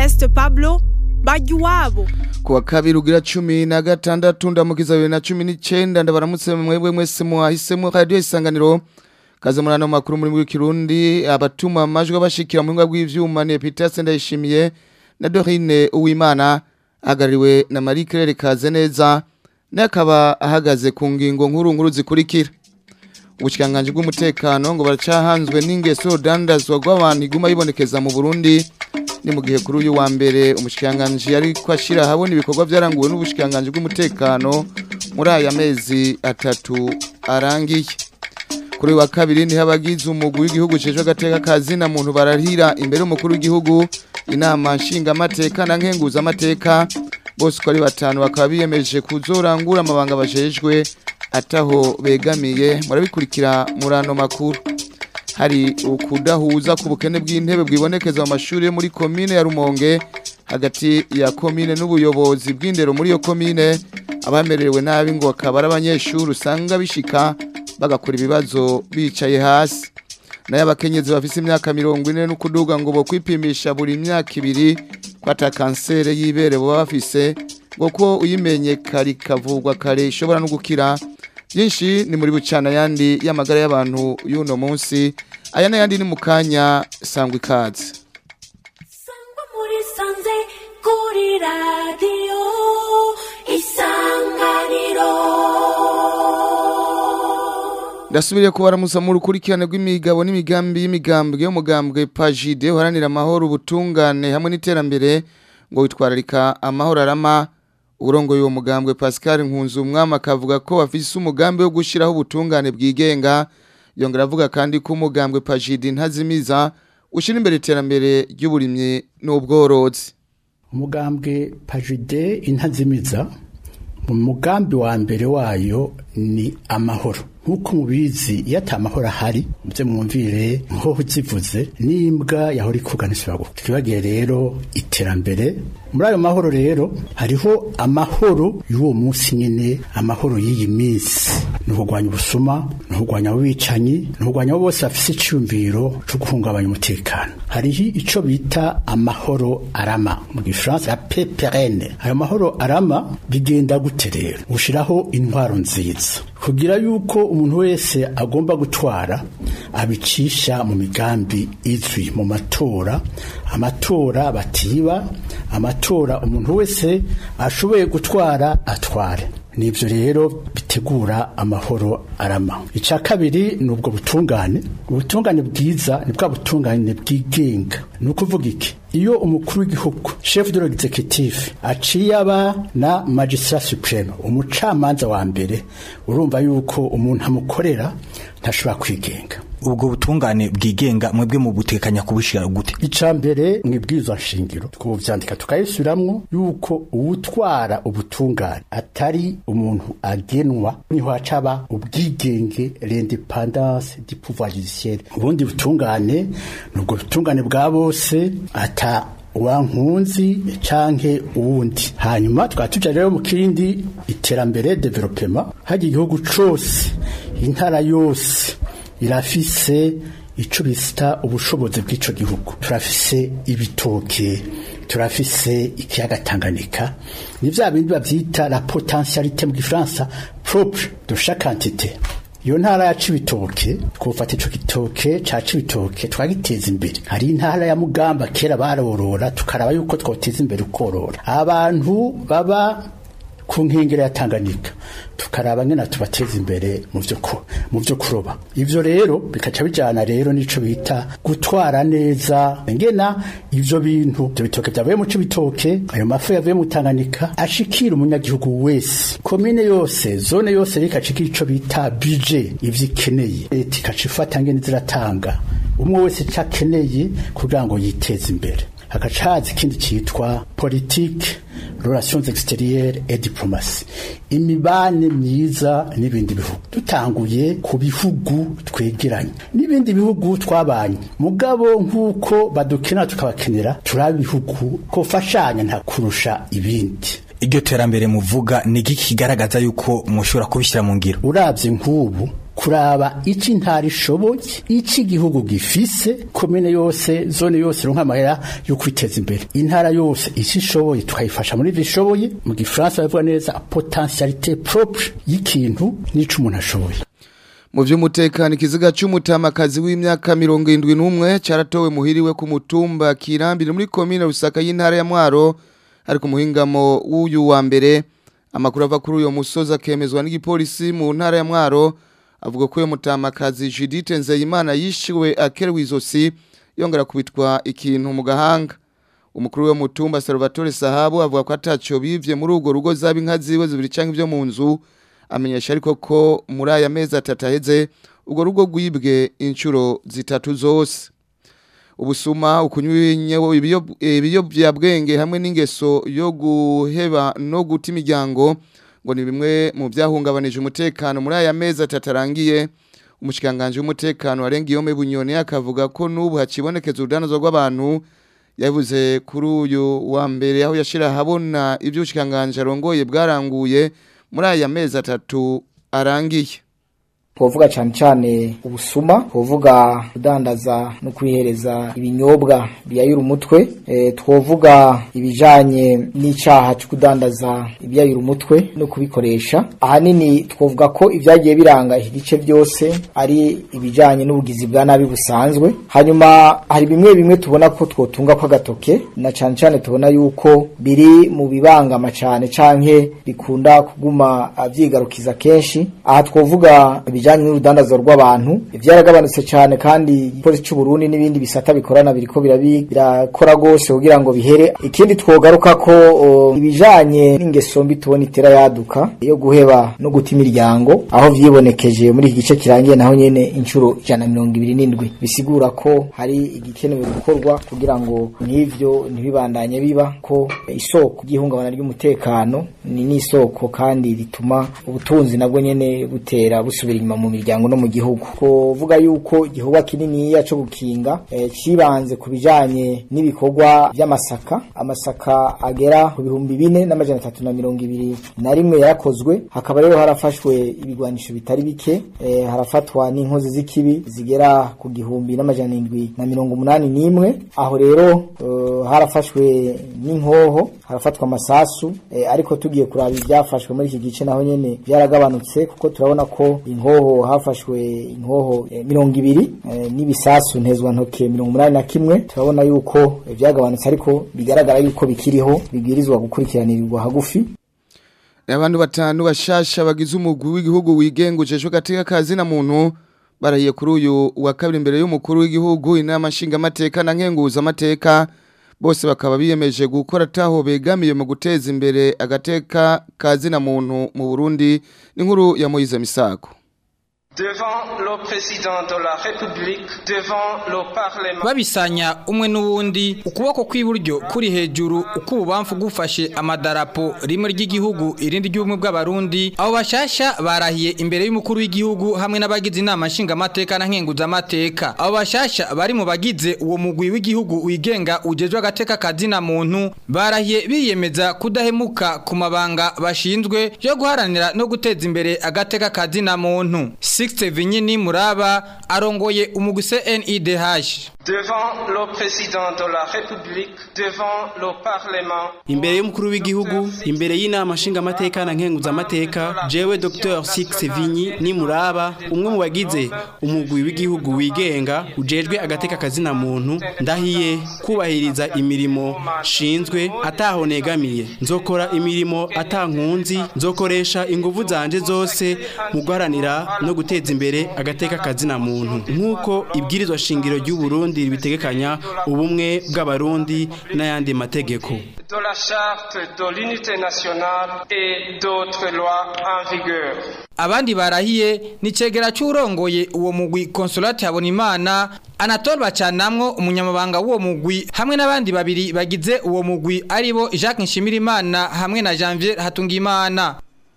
Ernest Pablo bajya iwabo kuwa kabiri ugira cumi na gatandatu ndamukiza bibiri na cumi n'icyenda ndabaramutse mwebwe mwese muhahisemo radiyo isanganiro kaze muri ano makuru muri w'ikirundi abatuma amajwi bashikira mu buhinga bw'ivyuma ni Epitase ndayishimiye na Dorine Uwimana ahagarariwe na Marie Claire Kazeneza naye akaba ahagaze ku ngingo nkuru nkuru zikurikira ubushikanganje bw'umutekano ngo baracahanzwe n'ingeso dandazwa rw'abantu iguma yibonekeza mu Burundi ni mu gihe kuri uyu wa mbere umushikanganje yari kwashira habona ibikorwa byaranguwe n'ubushikanganje bw'umutekano muri aya mezi atatu arangiye kuri wa kabiri niho abagize umugwi w'igihugu cejo gateka kazi na muntu barahira imbere umukuru w'igihugu inama nshinga amateka na nkenguza amateka bose uko ari batanu bakaba biyemeje kuzorangura amabanga bajejwe ataho begamiye murabikurikira muri ano makuru hari ukudahuza ku bukene bw'intebe bwibonekeza mu mashuri yo muri komine ya Rumonge hagati ya komine n'ubuyobozi bw'indero muri iyo komine abamerewe nabi ngo akaba ari abanyeshuri usanga bishika bagakora ibibazo bicaye hasi nayo abakenyezi bafise imyaka mirongo ine n'ukuduga ngo bo kwipimisha buri myaka ibiri ko ata kanseri y'ibere baba bafise ngo ko uyimenye kare ikavurwa kare ishobora no gukira byinshi ni muri bucana yandi y'amagara y'abantu y'uno munsi aya n'ayandi ni mu kanya sangwa ikaze Sangwa muri sanze kuri radiyo isanganiro ndasubiriye kubaramusa mu rukurikirane rw'imigabo n'imigambi y'imigambwe y'umugambwe pajide uharanira amahoro ubutungane hamwe n'iterambere ngo witwararika amahoro arama urongoye uwo mugambwe Pascal Nkunzu umwami akavuga ko bafise umugambi wo gushiraho ubutungane bwigenga yongera avuga kandi ko umugambwe pajide ntazimiza ushira imbere iterambere ry'uburimyi n'ubworozi umugambwe pajide intazimiza mu mugambi wa mbere wayo ni amahoro nk'uko mubizi iyo ata amahoro ahari mubyo mwumvire nkoho zivuze n'imbwa yahora ikuganisha bagufi twibagire rero iterambere muri ayo mahoro rero hariho amahoro y'uwo munsi nyine amahoro y'iyi minsi ni ukurwanya ubusuma ni ukurwanya abicanyi ni ukurwanya abo bose bafise icyumviro cyo guhungabanya umutekano hariho icyo bita amahoro arama mu gifaransa ya peperene ayo mahoro arama bigenda gute rero ushyiraho intwaro nziza kugira yuko umuntu wese agomba gutwara abicisha mu migambi izwi mu matora amatora batiba amatora umuntu wese ashoboye gutwara atware nibyo rero bitegura amahoro arama icya kabiri ni ubwo butungane ubutungane bwiza ni bwa butungane bwigenga ni ukuvuga iki iyo umukuru w'igihugu chef de l'executive aciye aba na magistrat supreme umucamanza wa mbere urumva yuko umuntu amukorera ntashobora kwigenga ubwo butungane bwigenga mwebwe mu butekanya kubushira gute icya mbere mu ibwirizwa nshingiro twubyandika tukayisubiramwo yuko uwutwara ubutungane atari umuntu agenwa niho hacaba ubwigenge l'independance du pouvoir judiciaire ubundi butungane ni ubwo butungane bwa bose ata wankunzi canke uwundi hanyuma tukaba tuja rero mu kindi iterambere developement hagiye igihugu cose intara yose irafise ico bita ubushobozi bw'ico gihugu turafise ibitoke turafise ikiyaga Tanganyika ni vya bindi bavyita la potentialité mu gifaransa propre de chaque entité iyo ntara ya cibitoke twofata ico gitoke ca cibitoke twagiteza imbere hari intara ya mugamba kera barorora tukaraba yuko twoteza imbere ukorora abantu baba ku nkengero ya Tanganyika tukaraba ngena tubateza imbere mu byo mu byo kuroba ivyo rero bikaca bijana rero nico bita gutwara neza ngena ivyo bintu byo bitoke byavuye mu cibitoke ayo mafu yavuye mu Tanganyika ashikira umunyagihugu wese komine yose zone yose rikacikira ico bita budget ivyo ikeneye leta ikacifata ngene ziratanga umwe wese cakeneye kugira ngo yiteze imbere hagaca haza ikindi cyitwa politike relations extérieures et diplomatie imibane myiza n'ibindi bihugu dutanguye ku bihugu twegeranye n'ibindi bihugu twabanye mugabo nk'uko badukena tukabakenera turi ibihugu kofashanya nta kurusha ibindi iryo terambere muvuga ni iki kigaragaza yuko mushobora kubishyira mu ngiro urabye nk'ubu kuraba ici intara ishoboye ici igihugu gifise komine yose zone yose ronka amahera yo kwiteza imbere intara yose ici ishoboye tukayifasha muri ivyo ishoboye mu gifaransa bavuga neza potentialité propre y'ikintu n'ico umuntu ashoboye mu vy'umutekano ikiziga c'umutamakazi w'imyaka mirongo indwi n'umwe caratowe muhiriwe ku mutumba kirambire muri komine rusaka y'intara ya mwaro ari ku muhingamo w'uyu wa mbere amakuru ava kuri uyo musozi akemezwa n'igipolisi mu ntara ya mwaro avuga ko uyo mutamakazi judite nzeyimana yishiwe akerewe izosi yongera kubitwa ikintu mu gahanga umukuru w'uwo mutumba salvatore sahabu avuga ko ataco bivye muri urwo rugo zaba inka ziwe zibiri canke ivyo mu nzu amenyesha ariko ko muri aya mezi atatu aheze urwo rugo rwibwe inshuro zitatu zose ubusuma ukunywa ibiyobyabwenge hamwe n'ingeso yo guheba no guta imiryango ngo ni bimwe mu byahungabanije umutekano muri aya mezi atatu arangiye umushyikanganje w'umutekano warenga iyo bunyoni akavuga ko n'ubu hakibonekeza urudanazo rw'abantu yavuze kuri uyu wa mbere aho yashyira ahabona ibyo ubushikanganje arongoye bwaranguye muri aya mezi atatu arangiye twovuga cyane cyane ubusuma twovuga kudandaza no kwihereza ibinyobwa biyayura umutwe e, twovuga ibijanye n'icyaha cyo kudandaza ibyayura umutwe no kubikoresha ahanini twovuga ko ibyagiye biranga iki gice byose ari ibijanye n'ubugizi bwa nabi busanzwe hanyuma hari bimwe bimwe tubona ko twotunga ko agatoke na cyane cyane tubona yuko biri mu bibangama cyane canke bikunda kuguma vyigarukiza kenshi aha twovuga ibijanye n'urudandazo rw'abantu byaragabanutse cyane kandi igipolisi cy'u Burundi n'ibindi bisata bikorana biriko birakora gose kugira ngo bihere ikindi twogaruka ko ibijanye n'ingeso mbi tubona itera yaduka yo guheba no guta imiryango aho vyibonekeje muri iki gice kirangiye naho nyene inshuro ijana na mirongo ibiri n'indwi bisigura ko hari igikenewe gukorwa kugira ngo n'ivyo ntibibandanye biba ko isoko ry'ihungabana ry'umutekano ni n'isoko kandi rituma ubutunzi nabwo nyene butera busubira inyuma mu miryango no mu gihugu kuvuga yuko igihugu kininiya cyo gukinga e, cibanze ku bijanye n'ibikorwa by'amasaka amasaka agera ku bihumbi bine n'amajana atatu na mirongo ibiri na rimwe yarakozwe hakaba rero harafashwe ibigwanisho bitari bike e, harafatwa n'inkozi z'ikibi zigera ku gihumbi n'amajana indwi na mirongo umunani n'imwe aho rero uh, harafashwe n'inkoho harafatwa amasasu e, ariko tugiye kuraba ibyafashwe muri iki gice naho nyene byaragabanutse kuko turabona ko inkoho hafashwe inkoho e, mirongo ibiri e, n'ibisasu ntezwa ntoke mirongo umunani na kimwe turabona yuko e, byagabanutse ariko bigaragara yuko bikiriho bibwirizwa gukurikiranirirwa hagufi abantu batanu bashasha bagize umugwi w'igihugu wigengujejwe gateka kazi na muntu barahiye kuri uyu wa kabiri imbere y'umukuru w'igihugu inama nshingamateka na nkenguza amateka bose bakaba biyemeje gukora taho begamiye mu guteza imbere agateka kazi na muntu mu Burundi n'inkuru ya Moise Misako devant le président de la République, devant le Parlement. babisanya umwe n'uwundi ukuboko kw'iburyo kuri hejuru ukububamfu gufashe amadarapo rimwe ry'igihugu irindi ry'ubumwe bw'abarundi abo bashasha barahiye imbere y'umukuru w'igihugu hamwe n'abagize inama nshingamateka na nkenguzamateka abo bashasha bari mu bagize uwo mugwi w'igihugu wigenga ujejwe agateka kazina muntu barahiye biyemeza kudahemuka ku mabanga bashinzwe yo guharanira no guteza imbere agateka kazina muntu Sixte Vinyini Muraba arongoye umugwi CNIDH devant le président de la République, devant le Parlement. imbere y'umukuru w'igihugu imbere y'inama nshingamateka na nkenguzamateka jewe Dr Six Vinyi ni muraba umwe mu bagize umugwi w'igihugu wigenga ujejwe agateka kazina muntu ndahiye kubahiriza imirimo shinzwe ataho negamiye nzokora imirimo atankunzi nzokoresha inguvu zanje zose mu guharanira no guteza imbere agateka kazina muntu nk'uko ibwirizwa shingiro ry'u Burundi ribitegekanya ubumwe bw'abarundi n'ayandi mategeko de la charte de l'unité nationale et d'autres lois en vigueur. abandi barahiye ni cegera c'urongoye uwo mugwi Consolate Habonimana Anatole Bacanamwo umunyamabanga w'uwo mugwi hamwe n'abandi babiri bagize uwo mugwi aribo Jacques Nshimirimana hamwe na Janvier Hatungimana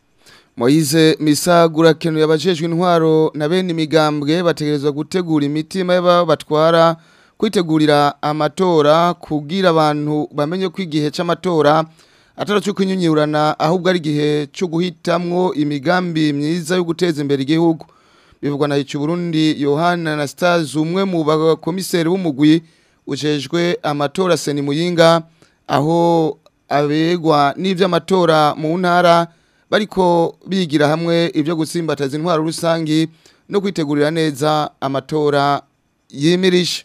Moize Misagura kenu yabajejwe intwaro na bene imigambwe bategerezwa gutegura imitima y'aba batwara kwitegurira amatora kugira abantu bamenye ko igihe c'amatora atari cyo kunyunyurana ahubwo ari igihe cyo guhitamwo imigambi myiza yo guteza imbere igihugu bivugwa na Hicu Burundi Yohana Anastase umwe mu bakomiseri b'umugwi ujejwe amatora Seni Muyinga aho abegwa n'ivy'amatora mu ntara bariko bigira hamwe ivyo gutsimbataza intwaro rusangi no kwitegurira neza amatora yimirije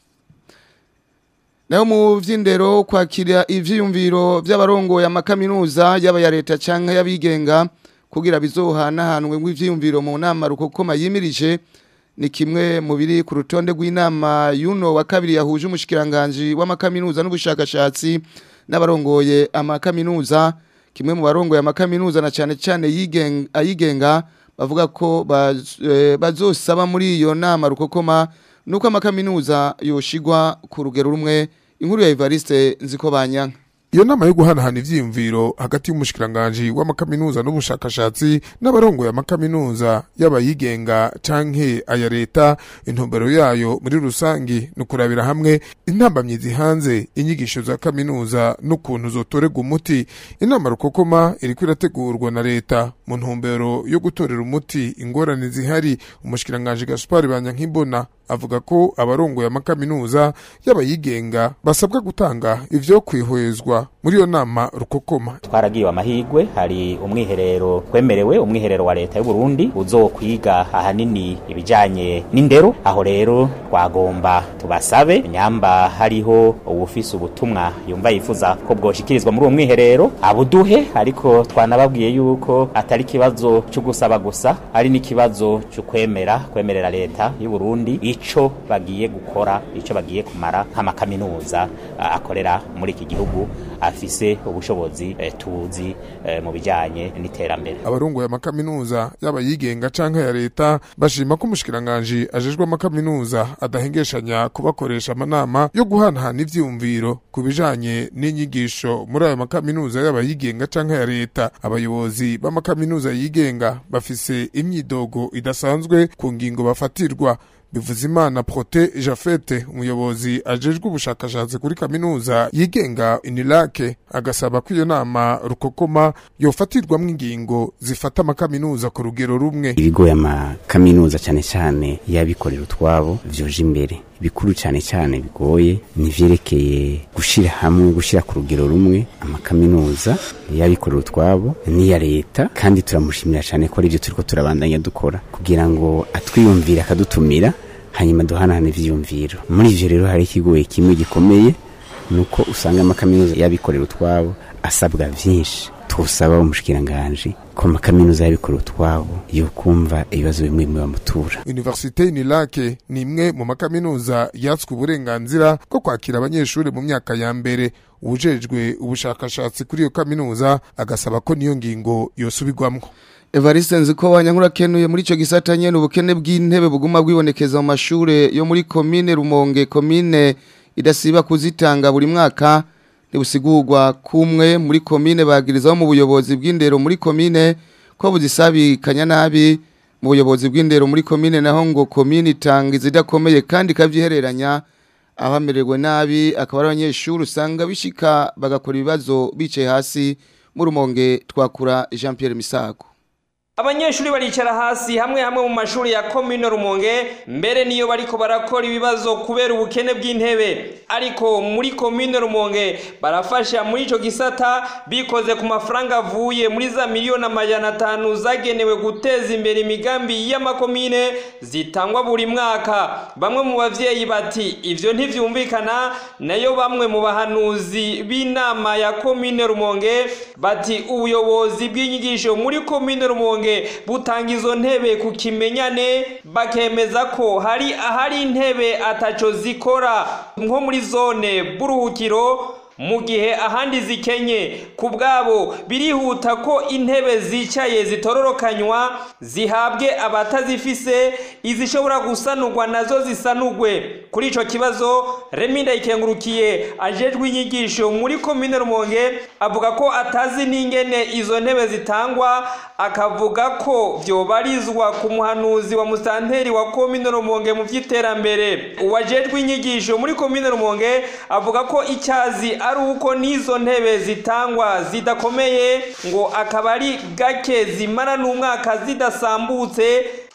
naho mu vy'indero kwakira ivyiyumviro vy'abarongoye amakaminuza yaba ya leta canke y'abigenga kugira bizohanahanwe ngw'ivyiyumviro mu nama rukokoma yimirije ni kimwe mu biri ku rutonde rw'inama yuno wa kabiri yahuje umushikiranganje w'amakaminuza n'ubushakashatsi n'abarongoye amakaminuza kimwe mu barongoye amakaminuza na cyane cyane yigenga ayigenga bavuga ko baz- eh, bazosaba muri iyo nama rukokoma nuko amakaminuza yoshigwa ku rugero rumwe inkuru ya Evariste nziko banyanka iyo nama yo guhanahana ivyiyumviro hagati y'umushikiranganji w'amakaminuza n'ubushakashatsi n'abarongoye amakaminuza y'abayigenga canke aya leta intumbero yayo muri rusangi ni ukurabira hamwe intambamyi zihanze inyigisho za kaminuza n'ukuntu zotorerwa umuti inama rukokoma iriko irategurwa na leta mu ntumbero yo gutorera umuti ingorane zihari umushikiranganji gaspari banyankibona avuga ko abarongoye amakaminuza y'abayigenga basabwa gutanga ivyo kwihwezwa muri iyo nama rukokoma twaragiwe amahigwe hari umwiherero twemerewe umwiherero wa leta y'u Burundi uzokwiga ahanini ibijanye n'indero aho rero twagomba tubasabe nyamba hariho ubufise ubutumwa yumva yifuza ko bwoshikirizwa muri uwo mwiherero abuduhe ariko twanababwiye yuko atari ikibazo cyo gusaba gusa ari n'ikibazo cyo kwemera kwemerera leta y'u Burundi ico bagiye gukora ico bagiye kumara nk'amakaminuza ah, akorera muri iki gihugu afise ubushobozi eh, tuzi eh, mu bijanye n'iterambere abarongoye amakaminuza y'abayigenga canke ya leta bashima ko umushikiranganji ajejwe amakaminuza adahengeshanya kubakoresha amanama yo guhanahana ivyiyumviro ku bijanye n'inyigisho muri ayo makaminuza y'abayigenga canke ya leta abayobozi b'amakaminuza yigenga bafise imyidogo idasanzwe ku ngingo bafatirwa Bivuzimana Prote Jafete umuyobozi ajejwe ubushakashatsi kuri kaminuza yigenga Inilake agasaba ko iyo nama rukokoma yofatirwamwo ingingo zifata amakaminuza ku rugero rumwe ibigoye amakaminuza cyane cyane y'abikorera utwabo vyoje imbere bikuru cyane cyane bigoye ni vyerekeye gushira hamwe gushira ku rugero rumwe amakaminuza y'abikorera utwabo n'iya leta kandi turamushimira cyane ko arivyo turiko turabandanya dukora kugira ngo atwiyumvire akadutumira hanyuma duhanahana ivyiyumviro muri ivyo rero hari ikigoye kimwe gikomeye nuko usanga amakaminuza y'abikorera utwabo asabwa vyinshi twosaba umushikiranganji ko amakaminuza y'abikorera utwabo yokumva ibibazo bimwe bimwe bamutura Universite Inilake ni imwe mu makaminuza yatswe uburenganzira bwo kwakira abanyeshuri mu myaka ya mbere ubujejwe ubushakashatsi kuri iyo kaminuza agasaba ko niyo ngingo yosubirwamwo Evariste nziko banyankura kenuye muri ico gisata nyene ubukene bw'intebe buguma bwibonekeza mu mashure yo muri commune Rumonge commune idasiba kuzitanga buri mwaka ntibusigurwa kumwe muri commune bagirizaho mu buyobozi bw'indero muri commune ko buzisabikanya nabi mu buyobozi bw'indero muri commune naho ngo commune itanga izidakomeye kandi ikavyihereranya abamererwe nabi akaba ari abanyeshuri usanga bishika bagakora ibibazo bicaye hasi mu Rumonge twakura Jean Pierre Misago abanyeshuri baricara hasi hamwe hamwe mu mashuri ya komine rumonge mbere niyo bariko barakora ibibazo kubera ubukene bw'intebe ariko muri komine rumonge barafasha muri ico gisata bikoze ku mafaranga avuye muri za miliyoni amajana atanu zagenewe guteza imbere imigambi y'amakomine zitangwa buri mwaka bamwe mu bavyeyi bati ivyo ntivyumvikana nayo bamwe mu bahanuzi b'inama ya komine rumonge bati ubuyobozi bw'inyigisho muri komine rumonge butanga izo ntebe ku kimenyane bakemeza ko hari ahari intebe ataco zikora nko muri zone buruhukiro mu gihe ahandi zikenye ku bwabo birihuta ko intebe zicaye zitororokanywa zihabwe abatazifise izishobora gusanurwa nazo zisanurwe kuri ico kibazo remi ndayikengurukiye ajejwe inyigisho muri komine rumonge avuga ko atazi n'ingene izo ntebe zitangwa akavuga ko vyobarizwa ku muhanuzi wa musanteri wa komine rumonge mu vy'iterambere uwajejwe inyigisho muri komine rumonge avuga ko icyazi ari uko n'izo ntebe zitangwa zidakomeye ngo akaba ari gake zimara n'umwaka zidasambutse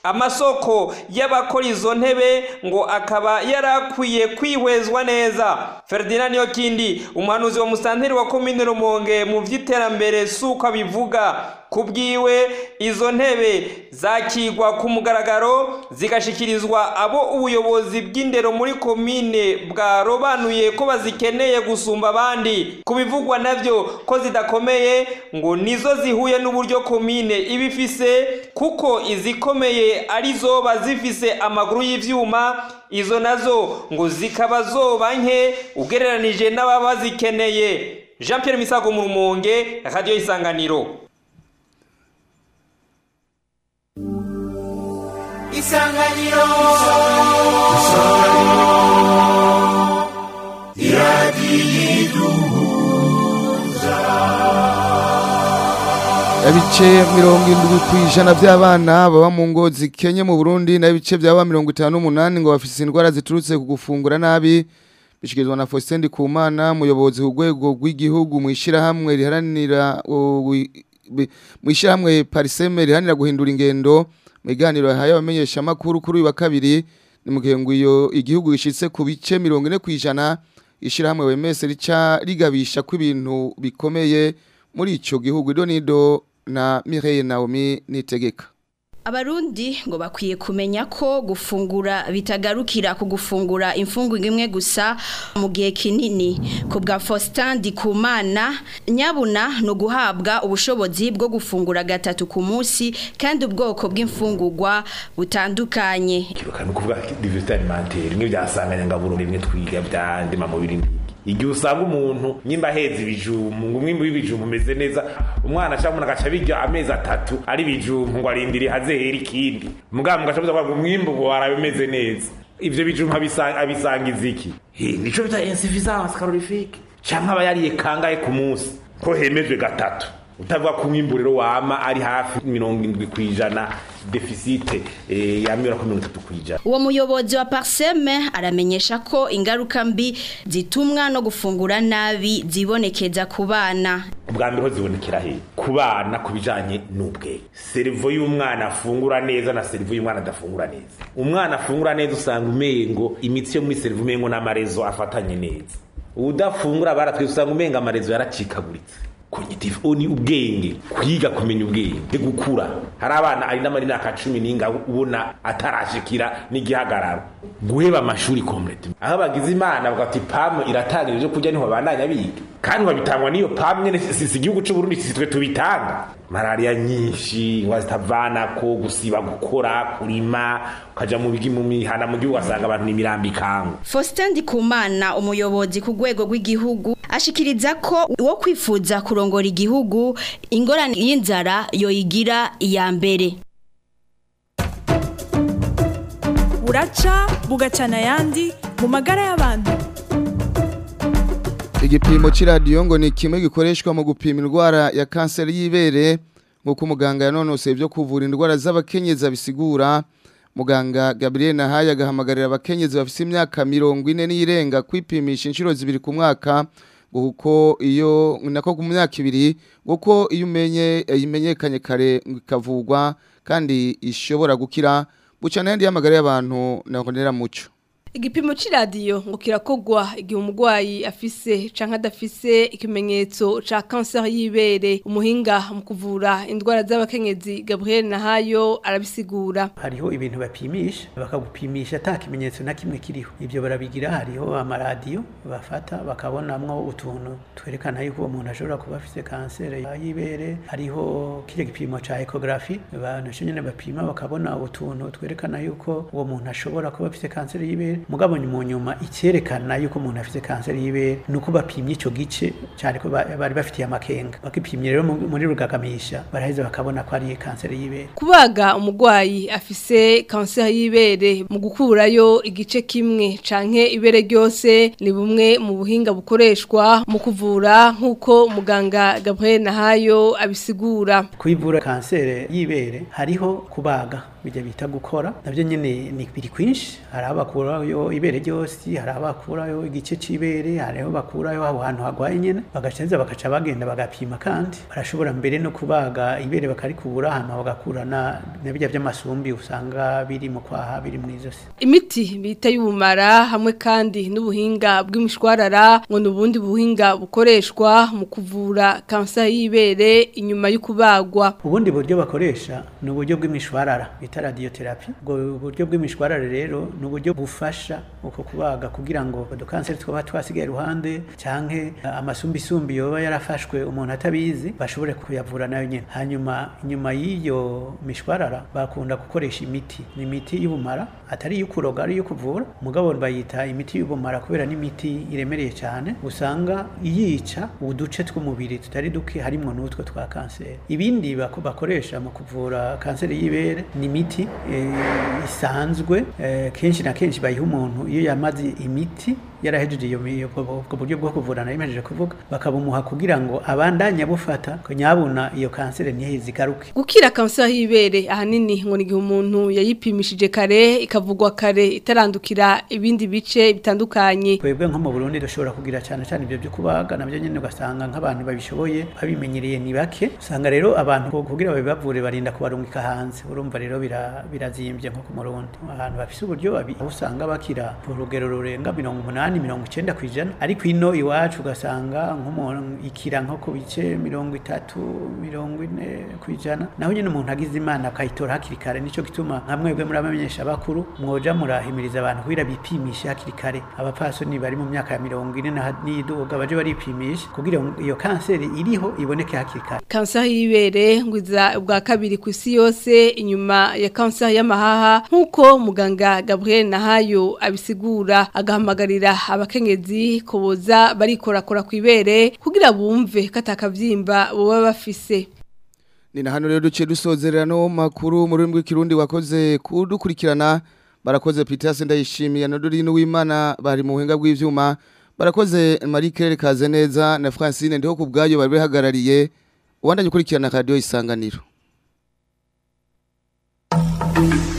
amasoko y'abakora izo ntebe ngo akaba yarakwiye kwihwezwa neza Ferdinand Yokindi umuhanuzi wa musanteri wa komine Rumonge mu vy'iterambere suko abivuga kubwiwe izo ntebe zakigwa ku mugaragaro zigashikirizwa abo ubuyobozi bw'indero muri komine bwarobanuye ko bazikeneye gusumba abandi kubivugwa navyo ko zidakomeye ngo nizo zihuye n'uburyo komine ibifise kuko izikomeye arizo bazifise amaguru y'ivyuma izo nazo ngo zikaba zoba nke ugereranije n'ababa bazikeneye Jean Pierre Misago mu Rumonge Radio Isanganiro isanganiro isanganiro iradiyiduhuza ibice mirongo indwi ku ijana by'abana baba mu ngo zikenye mu burundi n'ibice byaba mirongo itanu n'umunani ngo bafite indwara ziturutse ku gufungura nabi bishyikirizwa na faustin ndikumana umuyobozi ku rwego rw'igihugu mu ishyirahamwe riharanira mu ishyirahamwe pariseme riharanira guhindura ingendo mu biganiro yahaye abamenyeshamakuru kuri uyu wa kabiri ni mu gihe ngo iyo igihugu gishyitse ku bice mirongo ine ku ijana ishyirahamwe wemese rica rigabisha ko ibintu bikomeye muri icyo gihugu ido nido na Mireille Naomi nitegeka Abarundi ngo bakwiye kumenya ko gufungura bitagarukira ku gufungura imfungurwa imwe gusa mu gihe kinini ku bwa Faustin Ndikumana nyabuna no guhabwa ubushobozi bwo gufungura gatatu ku munsi kandi ubwoko bw'imfungurwa butandukanye kiruka no kuvuga diversité alimentaire imwe byasanganya ngaburo rimwe twiga byandima mu birindi igihe usanga umuntu nyimba aheza ibijumbu ngo umwimbu w'ibijumbu umeze neza umwana ashaka umuntu agaca birya amezi atatu ari ibijumbu ngo arindire hazehera ikindi mugabo mugaca ngo umwimbu warabe umeze neza ivyo bijumbu abisangiza iki nico bita insuffisance calorifique canke aba yariye kangahe ku munsi ko hemejwe gatatu utavuga ko umwimbu rero wama ari hafi mirongo indwi ku ijana defisite eh, yamira ko mirongo itatu ku ijana uwo muyobozi wa parseme aramenyesha ko ingaruka mbi zitumwa no gufungura nabi zibonekeza ku bana ubwa mbere ho zibonekera he ku bana ku bijanye n'ubwenge serivo y'umwana afungura neza na serivo y'umwana adafungura neza umwana afungura neza usanga umengo imitsi yo muri serivo umengo n'amarezo afatanye neza udafungura baratwe usanga umenga amarezo yaracikaguritse cognitive oni ubwenge kwiga kumenya ubwenge gukura hari abana ari n'amari n'aka cumi n'inga ubona atarashikira n'igihagararo guheba amashuri complete aho bagize imana bagati pamu iratanga ibyo kurya niho bandanya biga kandi babitangwa n'iyo pamu nyene si igihugu c'u Burundi si twe tubitanga malaria nyinshi ingwa zitavanako gusiba gukora kurima ukaja mu bigi mu mihana mu gihugu asanga abantu n'imirambi ikangu Faustin Ndikumana umuyobozi ku rwego rw'igihugu ashikiriza ko wo kwifuza kurongora igihugu ingorane y'inzara yoyigira iya mbere buraca bugacana ayandi mu magara y'abantu igipimo cy'iradiyo ngo ni kimwe gikoreshwa mu gupima indwara ya kanseri y'ibere nk'uko umuganga yanonoseye ibyo kuvura indwara z'abakenyezi abisigura muganga Gabriel Nahaye agahamagarira abakenyezi bafite imyaka mirongo ine n'irenga kwipimisha inshuro zibiri ku mwaka kuko iyo nako ku myaka ibiri kuko iyo umenye imenyekanye kare ikavugwa kandi ishobora gukira bucana yandi y'amagara y'abantu nakonera muco igipimo c'iradiyo ngo kirakogwa igihe umurwayi afise canke adafise ikimenyetso ca kanseri y'ibere umuhinga mu kuvura indwara z'abakenyezi Gabriel Nahayo arabisigura hariho ibintu bapimisha bakagupimisha ata kimenyetso na kimwe kiriho ibyo barabigira hariho amaradiyo bafata bakabonamwo utuntu twerekana yuko uwo muntu ashobora kuba afise kanseri y'ibere hariho kirya gipimo ca ecography banasho nyene bapima bakabona utuntu twerekana yuko uwo muntu ashobora kuba afise kanseri y'ibere mugabo mu nyuma icyerekana yuko umuntu afite kanseri y'ibere ni uko bapimye icyo gice cyane ko bari bafitiye amakenga bakipimye rero muri rugagamisha baraheza bakabona ko ari kanseri y'ibere kubaga umurwayi afise kanseri y'ibere mu gukurayo igice kimwe canke ibere ryose ni bumwe mu buhinga bukoreshwa mu kuvura nk'uko muganga Gabriel Nahayo abisigura kwivura kanseri y'ibere hariho kubaga bijya bita gukora nabyo nyine ni biri kwinshi hari aho bakurayo ibere ryose hari aho bakurayo igice c'ibere hari aho bakurayo aho hantu hagwaye nyene bagacenza bakaca bagenda bagapima kandi barashobora mbere no kubaga ibere bakarikubura hama bagakura na na bijya by'amasumbi usanga biri mu kwaha biri mu izosi imiti bita y'ubumara hamwe kandi n'ubuhinga bw'imishwarara ngo n'ubundi buhinga bukoreshwa mu kuvura kansa y'ibere inyuma y'ukubagwa ubundi buryo bakoresha ni uburyo bw'imishwarara bita radiotherapy ubwo buryo bw'imishwarara rero ni uburyo bufasha uko kubaga kugira ngo udukanseri twaba twasigaye iruhande canke amasumbisumbi yoba yarafashwe umuntu atabizi bashobore kuyavura nayo nyene hanyuma inyuma y'iyo mishwarara bakunda gukoresha imiti ni imiti y'ubumara atari iyo kuroga ari iyo kuvura mugabo bayita imiti y'ubumara kubera n'imiti iremereye cyane usanga yica uduce tw'umubiri tutari duke harimwo n'utwo twa kanseri ibindi bako- bakoresha mu kuvura kanseri y'ibere ni imiti eh, isanzwe eh, kenshi na kenshi bayiha umuntu iyo yamaze imiti yarahejeje iyo mi- ubwo ubwo buryo bwo kuvura nari mejeje kuvuga bakabumuha kugira ngo abandanye bufata ko nyabuna iyo kanseri ntiheze igaruke gukira kansa y'ibere ahanini ngo ni igihe umuntu yayipimishije kare ikavugwa kare itarandukira ibindi bice bitandukanye twebwe nko mu Burundi dushobora kugira cyane cyane ibyo byo kubaga nabyo nyine ugasanga nk'abantu babishoboye babimenyereye ni bake usanga rero abantu ko- kugira babibavure barinda kubarungika hanze urumva rero bira- birazimbye nko ku Murundi ahantu bafise uburyo babi aho usanga bakira ku rugero rurenga mirongo umunani mirongo icenda ku ijana ariko ino iwacu ugasanga nk'umuntu ikira nko ku bice mirongo itatu mirongo ine ku ijana naho nyine umuntu agize imana akayitora hakiri kare nico gituma nka mwebwe muri abamenyesha bakuru mwoja murahimiriza abantu kugira bipimishe hakiri kare abapfasoni bari mu myaka ya mirongo ine na- n'iyiduga baje baripimisha kugira ngo iyo kanseri iriho iboneke hakiri kare kansa y'ibere ngwiza ubwa kabiri ku isi yose inyuma ya kansa y'amahaha nk'uko muganga Gabriel Nahayo abisigura agahamagarira abakenyezi kuboza barikorakora ku ibere kugira bumve katakavyimba boba bafise Ni na hano rero duce dusozerera no makuru mu rurimi rw'ikirundi wakoze kudukurikirana barakoze Peter Sendayishimiye na Dorine w'Imana bari mu buhinga bw'ivyuma barakoze Marie Claire Kazeneza na Francine ndiho kubgayo bari bihagarariye ubandanye ukurikirana radio isanganiro